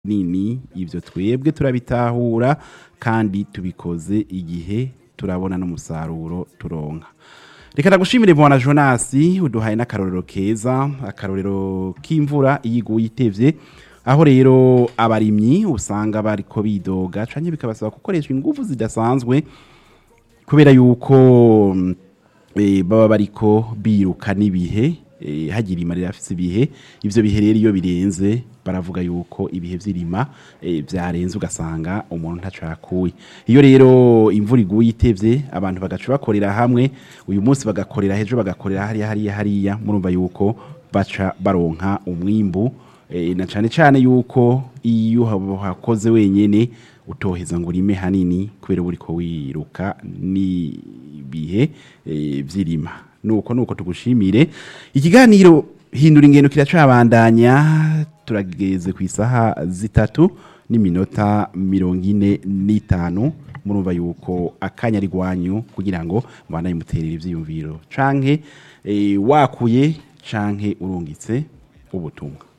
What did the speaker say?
nini ibyo twebwe turabitahura kandi tubikoze igihe turabona n'umusaruro turonka reka ndagushimire bwana jonasi uduhaye n'akarorero keza akarorero k'imvura iyo iguye itevye aho rero abarimyi usanga bariko bidoga canke bikabasaba gukoresha ingufu zidasanzwe kubera yuko mm, eh, baba bariko biruka n'ibihe eh, hagira irima rirafise ibihe ivyo bihe rero iyo birenze baravuga yuko ibihe vy'irima eh, vyarenze ugasanga umuntu ntacakuye iyo rero imvura iguye itevye abantu bagaca bakorera hamwe uyu munsi bagakorera hejo bagakorera hariya hariya hariya murumva yuko baca baronka umwimbu eh, na cane cane yuko iyo hakoze wenyene utoheza ngo urime hanini kubera uba uriko wiruka n'ibihe eh, vy'irima nuko nuko tugushimire ikiganiro hindura ingendo kiracabandanya turageze ku isaha zitatu n'iminota mirongo ine n'itanu murumva yuko akanya ari rwanyu kugira ngo mubandanye muterera ivyiyumviro canke eh, wakuye canke urungitse ubutumwa